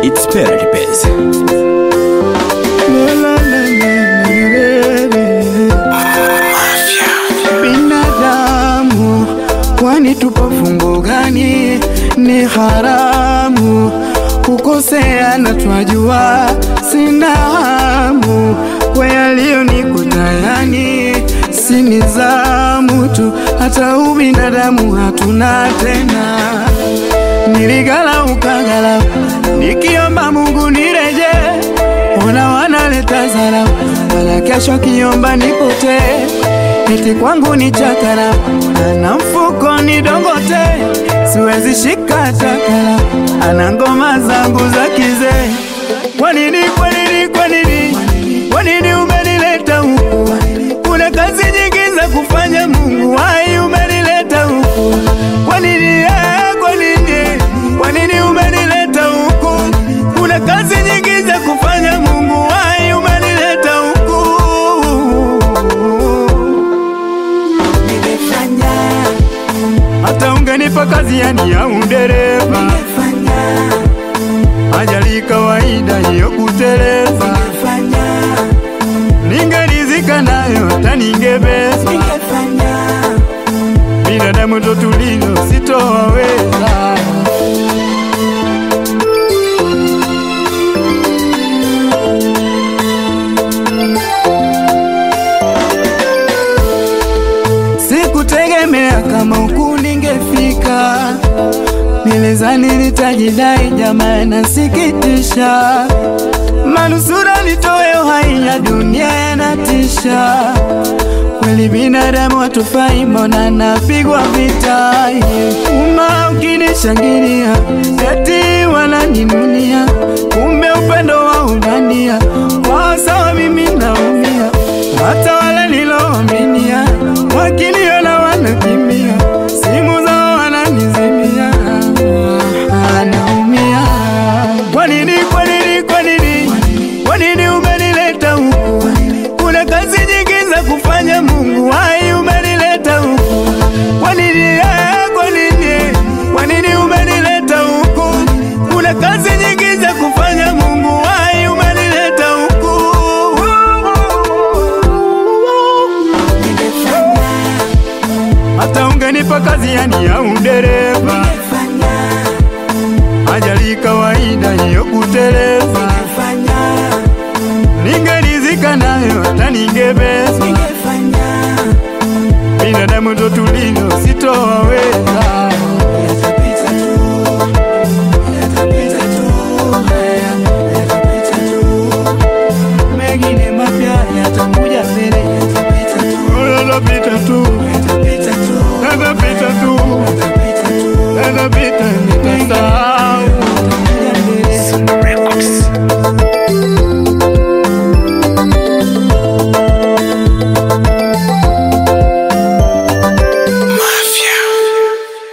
It's Parody Bass. Binadamu, kwani tupo fungo gani? Ni haramu kukosea na twajua, sina hamu kwa yaliyonikuta, yani si nizamu tu, hata ubinadamu hatuna tena. Niligala ukagala, nikiomba Mungu nireje, ona wanaleta zara, wala kesho kiomba nipotee eti kwangu ni chakara ana mfuko ni dongote, siwezi shika takara, ana ngoma zangu za kizee. Kwa nini, kwa nini, kwa nini, kwa nini umenileta huku? Kuna kazi nyingi za kufanya, Mungu wai umenileta huku. Kwa nini, eh, kwa nini, kwa nini umenileta huku? Kuna kazi nyingi za kufanya, Mungu wai umenileta huku. Nimefanya, hata ungenipa kazi yani ya udereva, nimefanya, ajali kawaida hiyo kuteleza, nimefanya, ningerizika nayo hata ningebeza. nimefanya, Binadamu ndo tulilo, sitowaweza. Sikutegemea kama huku ningefika, nilizani nitajidai, jamaa nasikitisha, manusura nitoe uhai ya dunia yanatisha. Kweli binadamu hatufai, mbona napigwa vita? Uma ukinishangilia eti wananinunia, kumbe upendo wa ubania wao sawa, mimi naumia, hata wale niloaminia wakiniona wanakimbia, simu zao wananizimia, anaumia. Kwa nini, kwa nini, kwa nini, kwa nini umenileta huku? Kuna kazi nyingi za kufanya, Mungu wai umenileta huku. Kwa nini, eh, kwa nini, kwa nini umenileta huku? Kuna kazi nyingi za kufanya, Mungu wai umenileta huku. nimefanya, Hata ungenipa kazi yani ya udereva, nimefanya, ajali kawaida hiyo kuteleza, nimefanya, ningerizika nayo hata ningebeza. nimefanya, Binadamu ndo tulilo, sitowaweza. yatapita tu, yatapita tu, haya, yatapita tu, Mengine mapya yatakuja mbele, yatapita tu, yatapita tu, yatapita tu, yatapita tu, yatapita tu, yatapita